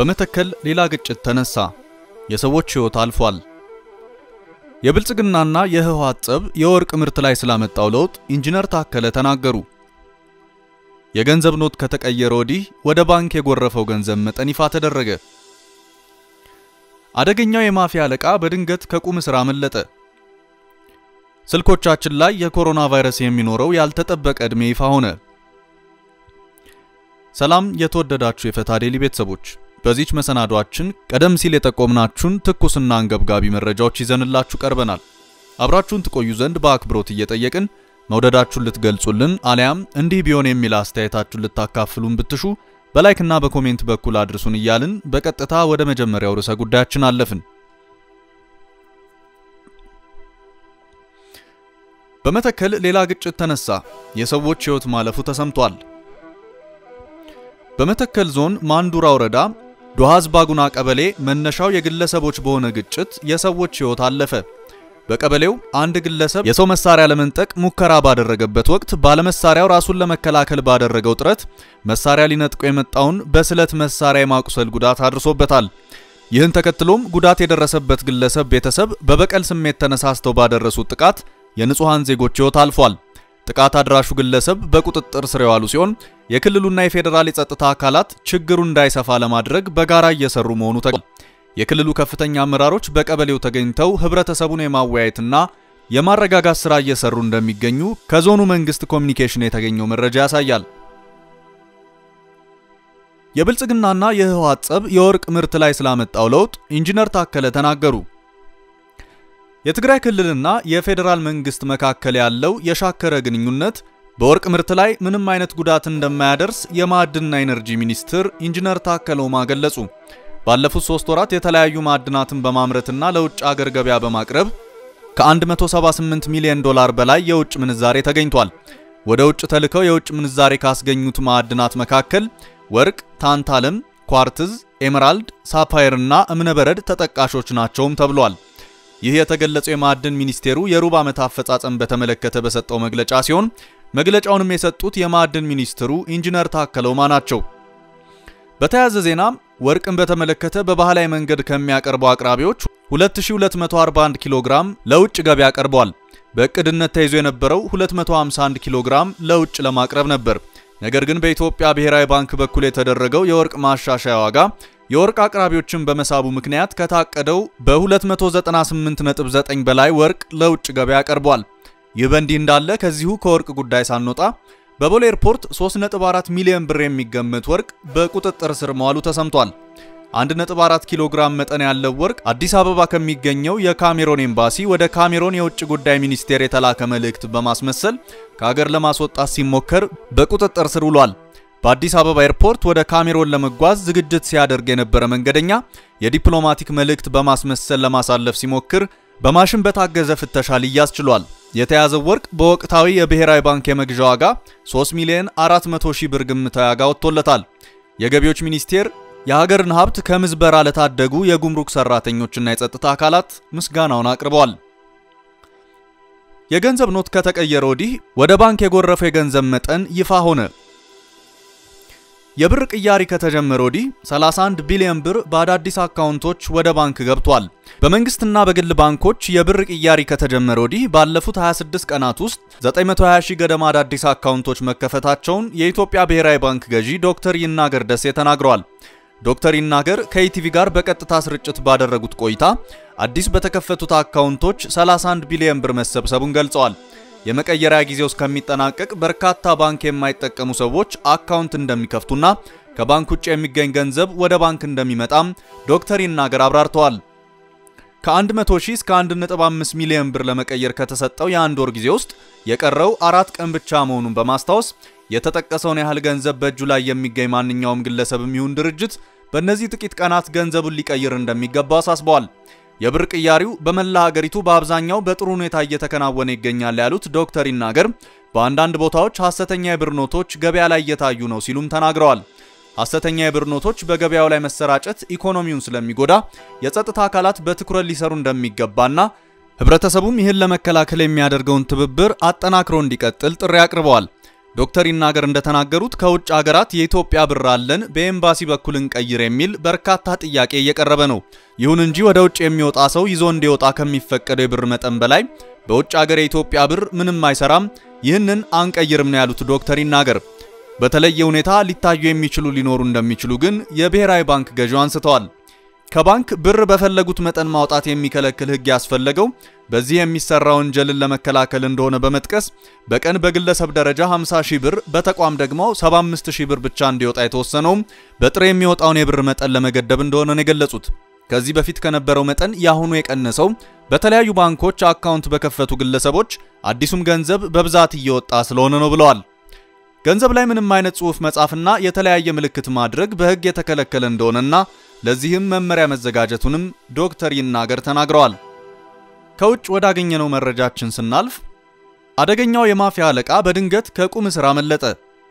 በመተከል ሌላ ግጭት ተነሳ። የሰዎች ሕይወት አልፏል። የብልጽግናና የህወሓት ጸብ የወርቅ ምርት ላይ ስላመጣው ለውጥ ኢንጂነር ታከለ ተናገሩ። የገንዘብ ኖት ከተቀየረ ወዲህ ወደ ባንክ የጎረፈው ገንዘብ መጠን ይፋ ተደረገ። አደገኛው የማፊያ አለቃ በድንገት ከቁም እስር አመለጠ። ስልኮቻችን ላይ የኮሮና ቫይረስ የሚኖረው ያልተጠበቀ ዕድሜ ይፋ ሆነ። ሰላም የተወደዳችሁ የፈታ ዴሊ ቤተሰቦች፣ በዚች መሰናዷችን ቀደም ሲል የጠቆምናችሁን ትኩስና አንገብጋቢ መረጃዎች ይዘንላችሁ ቀርበናል። አብራችሁን ትቆዩ ዘንድ በአክብሮት እየጠየቅን መውደዳችሁን ልትገልጹልን አሊያም እንዲህ ቢሆን የሚል አስተያየታችሁን ልታካፍሉን ብትሹ በላይክና በኮሜንት በኩል አድርሱን እያልን በቀጥታ ወደ መጀመሪያው ርዕሰ ጉዳያችን አለፍን። በመተከል ሌላ ግጭት ተነሳ። የሰዎች ሕይወት ማለፉ ተሰምቷል። በመተከል ዞን ማንዱራ ወረዳ ዶሃዝ ባጉና ቀበሌ መነሻው የግለሰቦች በሆነ ግጭት የሰዎች ሕይወት አለፈ። በቀበሌው አንድ ግለሰብ የሰው መሳሪያ ለመንጠቅ ሙከራ ባደረገበት ወቅት ባለመሳሪያው ራሱን ለመከላከል ባደረገው ጥረት መሳሪያ ሊነጥቆ የመጣውን በስለት መሳሪያ የማቁሰል ጉዳት አድርሶበታል። ይህን ተከትሎም ጉዳት የደረሰበት ግለሰብ ቤተሰብ በበቀል ስሜት ተነሳስተው ባደረሱት ጥቃት የንጹሃን ዜጎች ሕይወት አልፏል። ጥቃት አድራሹ ግለሰብ በቁጥጥር ስር የዋሉ ሲሆን የክልሉና የፌዴራል የጸጥታ አካላት ችግሩ እንዳይሰፋ ለማድረግ በጋራ እየሰሩ መሆኑ ተገልጿል። የክልሉ ከፍተኛ አመራሮች በቀበሌው ተገኝተው ህብረተሰቡን የማወያየትና የማረጋጋት ስራ እየሰሩ እንደሚገኙ ከዞኑ መንግስት ኮሚኒኬሽን የተገኘው መረጃ ያሳያል። የብልጽግናና የህወሓት ጸብ የወርቅ ምርት ላይ ስላመጣው ለውጥ ኢንጂነር ታከለ ተናገሩ። የትግራይ ክልልና የፌዴራል መንግስት መካከል ያለው የሻከረ ግንኙነት በወርቅ ምርት ላይ ምንም አይነት ጉዳት እንደማያደርስ የማዕድንና ኢነርጂ ሚኒስትር ኢንጂነር ታከለ ኡማ ገለጹ። ባለፉት ሶስት ወራት የተለያዩ ማዕድናትን በማምረትና ለውጭ አገር ገበያ በማቅረብ ከ178 ሚሊዮን ዶላር በላይ የውጭ ምንዛሬ ተገኝቷል። ወደ ውጭ ተልከው የውጭ ምንዛሬ ካስገኙት ማዕድናት መካከል ወርቅ፣ ታንታለም፣ ኳርትዝ፣ ኤመራልድ፣ ሳፋየር እና እብነበረድ ተጠቃሾች ናቸውም ተብሏል። ይህ የተገለጸው የማዕድን ሚኒስቴሩ የሩብ ዓመት አፈጻጸም በተመለከተ በሰጠው መግለጫ ሲሆን መግለጫውንም የሰጡት የማዕድን ሚኒስትሩ ኢንጂነር ታከለ ኡማ ናቸው። በተያያዘ ዜና ወርቅን በተመለከተ በባህላዊ መንገድ ከሚያቀርቡ አቅራቢዎች 2241 ኪሎ ግራም ለውጭ ገበያ ቀርቧል። በእቅድነት ተይዞ የነበረው 251 ኪሎ ግራም ለውጭ ለማቅረብ ነበር። ነገር ግን በኢትዮጵያ ብሔራዊ ባንክ በኩል የተደረገው የወርቅ ማሻሻያ ዋጋ የወርቅ አቅራቢዎችን በመሳቡ ምክንያት ከታቀደው በ298.9 በላይ ወርቅ ለውጭ ገበያ ቀርቧል። ይህ በእንዲህ እንዳለ ከዚሁ ከወርቅ ጉዳይ ሳንወጣ በቦሌ ኤርፖርት 3.4 ሚሊዮን ብር የሚገመት ወርቅ በቁጥጥር ስር መዋሉ ተሰምቷል። 1.4 ኪሎ ግራም መጠን ያለው ወርቅ አዲስ አበባ ከሚገኘው የካሜሮን ኤምባሲ ወደ ካሜሮን የውጭ ጉዳይ ሚኒስቴር የተላከ መልእክት በማስመሰል ከሀገር ለማስወጣት ሲሞከር በቁጥጥር ስር ውሏል። በአዲስ አበባ ኤርፖርት ወደ ካሜሮን ለመጓዝ ዝግጅት ሲያደርግ የነበረ መንገደኛ የዲፕሎማቲክ መልእክት በማስመሰል ለማሳለፍ ሲሞክር በማሽን በታገዘ ፍተሻ ሊያዝ ችሏል። የተያዘው ወርቅ በወቅታዊ የብሔራዊ ባንክ የመግዣ ዋጋ 3 ሚሊዮን 400 ሺህ ብር ግምታዊ ዋጋ ወጥቶለታል። የገቢዎች ሚኒስቴር የሀገርን ሀብት ከምዝበራ ለታደጉ የጉምሩክ ሰራተኞችና የጸጥታ አካላት ምስጋናውን አቅርበዋል። የገንዘብ ኖት ከተቀየረ ወዲህ ወደ ባንክ የጎረፈው የገንዘብ መጠን ይፋ ሆነ። የብር ቅያሪ ከተጀመረ ወዲህ 31 ቢሊዮን ብር በአዳዲስ አካውንቶች ወደ ባንክ ገብቷል። በመንግስትና በግል ባንኮች የብር ቅያሪ ከተጀመረ ወዲህ ባለፉት 26 ቀናት ውስጥ 920 ሺህ ገደማ አዳዲስ አካውንቶች መከፈታቸውን የኢትዮጵያ ብሔራዊ ባንክ ገዢ ዶክተር ይናገር ደሴ ተናግረዋል። ዶክተር ይናገር ከኢቲቪ ጋር በቀጥታ ስርጭት ባደረጉት ቆይታ አዲስ በተከፈቱት አካውንቶች 31 ቢሊዮን ብር መሰብሰቡን ገልጸዋል። የመቀየሪያ ጊዜው እስከሚጠናቀቅ በርካታ ባንክ የማይጠቀሙ ሰዎች አካውንት እንደሚከፍቱና ከባንክ ውጭ የሚገኝ ገንዘብ ወደ ባንክ እንደሚመጣም ዶክተር ይናገር አብራርተዋል። ከ100 ሺህ እስከ 1.5 ሚሊዮን ብር ለመቀየር ከተሰጠው የአንድ ወር ጊዜ ውስጥ የቀረው አራት ቀን ብቻ መሆኑን በማስታወስ የተጠቀሰውን ያህል ገንዘብ በእጁ ላይ የሚገኝ ማንኛውም ግለሰብም ይሁን ድርጅት በእነዚህ ጥቂት ቀናት ገንዘቡን ሊቀይር እንደሚገባ አሳስበዋል። የብር ቅያሪው በመላ ሀገሪቱ በአብዛኛው በጥሩ ሁኔታ እየተከናወነ ይገኛል ያሉት ዶክተር ይናገር በአንዳንድ ቦታዎች ሐሰተኛ የብር ኖቶች ገበያ ላይ እየታዩ ነው ሲሉም ተናግረዋል። ሐሰተኛ የብር ኖቶች በገበያው ላይ መሰራጨት ኢኮኖሚውን ስለሚጎዳ የጸጥታ አካላት በትኩረት ሊሰሩ እንደሚገባና ህብረተሰቡም ይህን ለመከላከል የሚያደርገውን ትብብር አጠናክሮ እንዲቀጥል ጥሪ አቅርበዋል። ዶክተር ይናገር እንደተናገሩት ከውጭ ሀገራት የኢትዮጵያ ብር አለን በኤምባሲ በኩል እንቀይር የሚል በርካታ ጥያቄ እየቀረበ ነው። ይሁን እንጂ ወደ ውጭ የሚወጣ ሰው ይዞ እንዲወጣ ከሚፈቀደው የብር መጠን በላይ በውጭ ሀገር የኢትዮጵያ ብር ምንም አይሰራም፣ ይህንን አንቀይርም ነው ያሉት ዶክተር ይናገር። በተለየ ሁኔታ ሊታዩ የሚችሉ ሊኖሩ እንደሚችሉ ግን የብሔራዊ ባንክ ገዢው አንስተዋል። ከባንክ ብር በፈለጉት መጠን ማውጣት የሚከለክል ሕግ ያስፈለገው በዚህ የሚሰራ ወንጀልን ለመከላከል እንደሆነ በመጥቀስ በቀን በግለሰብ ደረጃ 50 ሺህ ብር በተቋም ደግሞ 75 ሺህ ብር ብቻ እንዲወጣ የተወሰነውም በጥሬ የሚወጣውን የብር መጠን ለመገደብ እንደሆነ ነው የገለጹት። ከዚህ በፊት ከነበረው መጠን የአሁኑ የቀነሰው በተለያዩ ባንኮች አካውንት በከፈቱ ግለሰቦች አዲሱም ገንዘብ በብዛት እየወጣ ስለሆነ ነው ብለዋል። ገንዘብ ላይ ምንም አይነት ጽሑፍ መጻፍና የተለያየ ምልክት ማድረግ በሕግ የተከለከለ እንደሆነና ለዚህም መመሪያ መዘጋጀቱንም ዶክተር ይናገር ተናግረዋል። ከውጭ ወዳገኘነው መረጃችን ስናልፍ አደገኛው የማፊያ አለቃ በድንገት ከቁም እስር አመለጠ።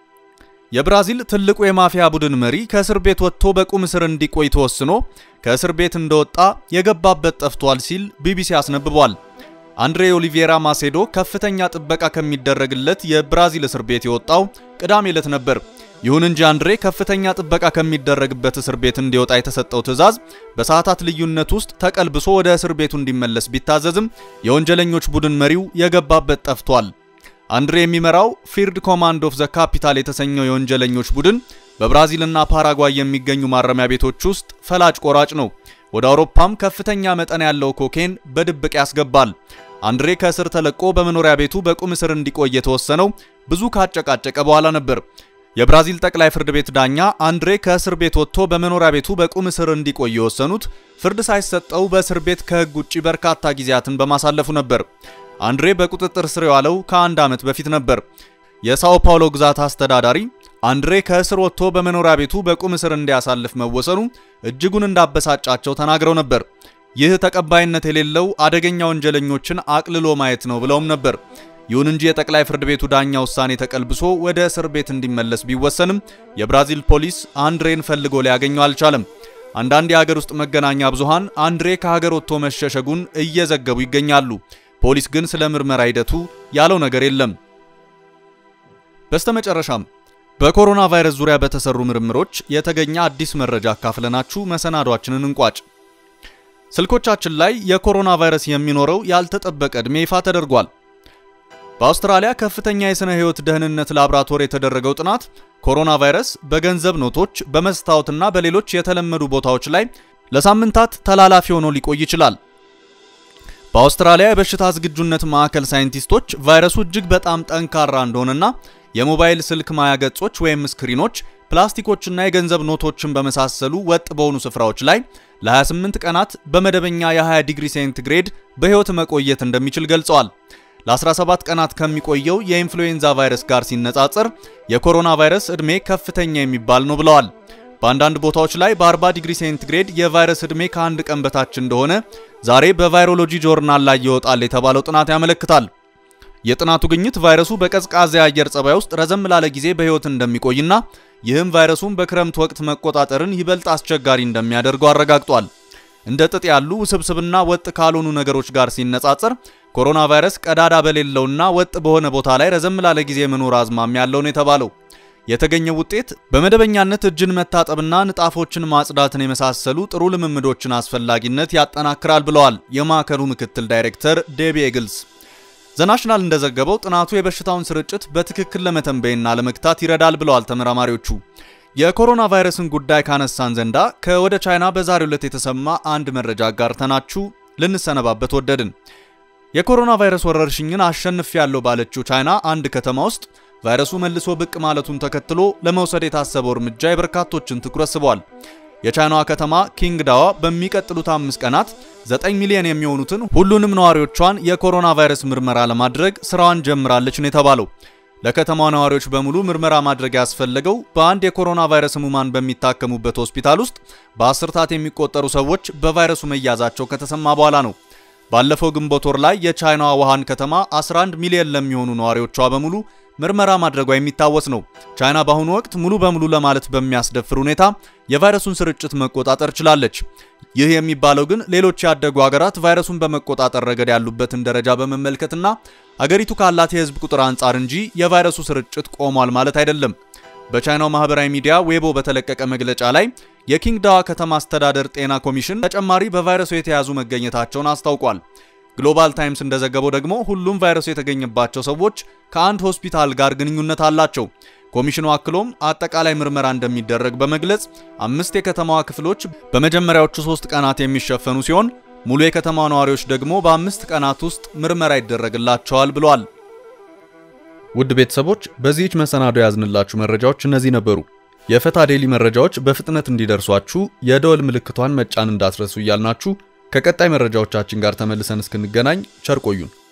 የብራዚል ትልቁ የማፊያ ቡድን መሪ ከእስር ቤት ወጥቶ በቁም እስር እንዲቆይ ተወስኖ ከእስር ቤት እንደወጣ የገባበት ጠፍቷል ሲል ቢቢሲ አስነብቧል። አንድሬ ኦሊቬራ ማሴዶ ከፍተኛ ጥበቃ ከሚደረግለት የብራዚል እስር ቤት የወጣው ቅዳሜ ዕለት ነበር። ይሁን እንጂ አንድሬ ከፍተኛ ጥበቃ ከሚደረግበት እስር ቤት እንዲወጣ የተሰጠው ትዕዛዝ በሰዓታት ልዩነት ውስጥ ተቀልብሶ ወደ እስር ቤቱ እንዲመለስ ቢታዘዝም የወንጀለኞች ቡድን መሪው የገባበት ጠፍቷል። አንድሬ የሚመራው ፊልድ ኮማንድ ኦፍ ዘ ካፒታል የተሰኘው የወንጀለኞች ቡድን በብራዚልና ፓራጓይ የሚገኙ ማረሚያ ቤቶች ውስጥ ፈላጭ ቆራጭ ነው። ወደ አውሮፓም ከፍተኛ መጠን ያለው ኮኬን በድብቅ ያስገባል። አንድሬ ከእስር ተለቆ በመኖሪያ ቤቱ በቁም እስር እንዲቆይ የተወሰነው ብዙ ካጨቃጨቀ በኋላ ነበር። የብራዚል ጠቅላይ ፍርድ ቤት ዳኛ አንድሬ ከእስር ቤት ወጥቶ በመኖሪያ ቤቱ በቁም እስር እንዲቆይ የወሰኑት ፍርድ ሳይሰጠው በእስር ቤት ከሕግ ውጭ በርካታ ጊዜያትን በማሳለፉ ነበር። አንድሬ በቁጥጥር ስር የዋለው ከአንድ ዓመት በፊት ነበር። የሳኦ ፓውሎ ግዛት አስተዳዳሪ አንድሬ ከእስር ወጥቶ በመኖሪያ ቤቱ በቁም እስር እንዲያሳልፍ መወሰኑ እጅጉን እንዳበሳጫቸው ተናግረው ነበር። ይህ ተቀባይነት የሌለው አደገኛ ወንጀለኞችን አቅልሎ ማየት ነው ብለውም ነበር። ይሁን እንጂ የጠቅላይ ፍርድ ቤቱ ዳኛ ውሳኔ ተቀልብሶ ወደ እስር ቤት እንዲመለስ ቢወሰንም የብራዚል ፖሊስ አንድሬን ፈልጎ ሊያገኘው አልቻለም። አንዳንድ የሀገር ውስጥ መገናኛ ብዙሃን አንድሬ ከሀገር ወጥቶ መሸሸጉን እየዘገቡ ይገኛሉ። ፖሊስ ግን ስለ ምርመራ ሂደቱ ያለው ነገር የለም። በስተመጨረሻም በኮሮና ቫይረስ ዙሪያ በተሰሩ ምርምሮች የተገኘ አዲስ መረጃ አካፍለናችሁ መሰናዷችንን እንቋጭ። ስልኮቻችን ላይ የኮሮና ቫይረስ የሚኖረው ያልተጠበቀ ዕድሜ ይፋ ተደርጓል። በአውስትራሊያ ከፍተኛ የሥነ ሕይወት ደህንነት ላብራቶሪ የተደረገው ጥናት ኮሮና ቫይረስ በገንዘብ ኖቶች፣ በመስታወትና በሌሎች የተለመዱ ቦታዎች ላይ ለሳምንታት ተላላፊ ሆኖ ሊቆይ ይችላል። በአውስትራሊያ የበሽታ ዝግጁነት ማዕከል ሳይንቲስቶች ቫይረሱ እጅግ በጣም ጠንካራ እንደሆነና የሞባይል ስልክ ማያ ገጾች ወይም ስክሪኖች፣ ፕላስቲኮችና የገንዘብ ኖቶችን በመሳሰሉ ወጥ በሆኑ ስፍራዎች ላይ ለ28 ቀናት በመደበኛ የ20 ዲግሪ ሴንቲግሬድ በሕይወት መቆየት እንደሚችል ገልጸዋል። ለ17 ቀናት ከሚቆየው የኢንፍሉዌንዛ ቫይረስ ጋር ሲነጻጸር የኮሮና ቫይረስ ዕድሜ ከፍተኛ የሚባል ነው ብለዋል። በአንዳንድ ቦታዎች ላይ በ40 ዲግሪ ሴንቲግሬድ የቫይረስ ዕድሜ ከአንድ ቀን በታች እንደሆነ ዛሬ በቫይሮሎጂ ጆርናል ላይ ይወጣል የተባለው ጥናት ያመለክታል። የጥናቱ ግኝት ቫይረሱ በቀዝቃዛ የአየር ጸባይ ውስጥ ረዘም ላለ ጊዜ በሕይወት እንደሚቆይና ይህም ቫይረሱን በክረምት ወቅት መቆጣጠርን ይበልጥ አስቸጋሪ እንደሚያደርገው አረጋግጧል። እንደ ጥጥ ያሉ ውስብስብና ወጥ ካልሆኑ ነገሮች ጋር ሲነጻጸር ኮሮና ቫይረስ ቀዳዳ በሌለውና ወጥ በሆነ ቦታ ላይ ረዘም ላለ ጊዜ መኖር አዝማሚያ ያለው ነው የተባለው። የተገኘው ውጤት በመደበኛነት እጅን መታጠብና ንጣፎችን ማጽዳትን የመሳሰሉ ጥሩ ልምምዶችን አስፈላጊነት ያጠናክራል ብለዋል የማዕከሉ ምክትል ዳይሬክተር ዴቢ ኤግልስ። ዘናሽናል እንደዘገበው ጥናቱ የበሽታውን ስርጭት በትክክል ለመተንበይና ለመግታት ይረዳል ብለዋል ተመራማሪዎቹ። የኮሮና ቫይረስን ጉዳይ ካነሳን ዘንዳ ከወደ ቻይና በዛሬው ዕለት የተሰማ አንድ መረጃ አጋርተናችሁ ልንሰነባበት ወደድን። የኮሮና ቫይረስ ወረርሽኝን አሸንፍ ያለው ባለችው ቻይና አንድ ከተማ ውስጥ ቫይረሱ መልሶ ብቅ ማለቱን ተከትሎ ለመውሰድ የታሰበው እርምጃ የበርካቶችን ትኩረት ስቧል። የቻይናዋ ከተማ ኪንግዳዋ በሚቀጥሉት አምስት ቀናት 9 ሚሊዮን የሚሆኑትን ሁሉንም ነዋሪዎቿን የኮሮና ቫይረስ ምርመራ ለማድረግ ስራዋን ጀምራለች ነው የተባለው። ለከተማው ነዋሪዎች በሙሉ ምርመራ ማድረግ ያስፈለገው በአንድ የኮሮና ቫይረስ ህሙማን በሚታከሙበት ሆስፒታል ውስጥ በአስርታት የሚቆጠሩ ሰዎች በቫይረሱ መያዛቸው ከተሰማ በኋላ ነው። ባለፈው ግንቦት ወር ላይ የቻይናዋ ውሃን ከተማ 11 ሚሊዮን ለሚሆኑ ነዋሪዎቿ በሙሉ ምርመራ ማድረጓ የሚታወስ ነው። ቻይና በአሁኑ ወቅት ሙሉ በሙሉ ለማለት በሚያስደፍር ሁኔታ የቫይረሱን ስርጭት መቆጣጠር ችላለች። ይህ የሚባለው ግን ሌሎች ያደጉ ሀገራት ቫይረሱን በመቆጣጠር ረገድ ያሉበትን ደረጃ በመመልከትና አገሪቱ ካላት የህዝብ ቁጥር አንጻር እንጂ የቫይረሱ ስርጭት ቆሟል ማለት አይደለም። በቻይናው ማህበራዊ ሚዲያ ዌቦ በተለቀቀ መግለጫ ላይ የኪንግዳዋ ከተማ አስተዳደር ጤና ኮሚሽን ተጨማሪ በቫይረሱ የተያዙ መገኘታቸውን አስታውቋል። ግሎባል ታይምስ እንደዘገበው ደግሞ ሁሉም ቫይረሱ የተገኘባቸው ሰዎች ከአንድ ሆስፒታል ጋር ግንኙነት አላቸው። ኮሚሽኑ አክሎም አጠቃላይ ምርመራ እንደሚደረግ በመግለጽ አምስት የከተማዋ ክፍሎች በመጀመሪያዎቹ ሶስት ቀናት የሚሸፈኑ ሲሆን ሙሉ የከተማዋ ነዋሪዎች ደግሞ በአምስት ቀናት ውስጥ ምርመራ ይደረግላቸዋል ብሏል። ውድ ቤተሰቦች በዚህች መሰናዶ ያዝንላችሁ መረጃዎች እነዚህ ነበሩ። የፈታ ዴሊ መረጃዎች በፍጥነት እንዲደርሷችሁ የደወል ምልክቷን መጫን እንዳትረሱ እያልናችሁ ከቀጣይ መረጃዎቻችን ጋር ተመልሰን እስክንገናኝ ቸር ቆዩን።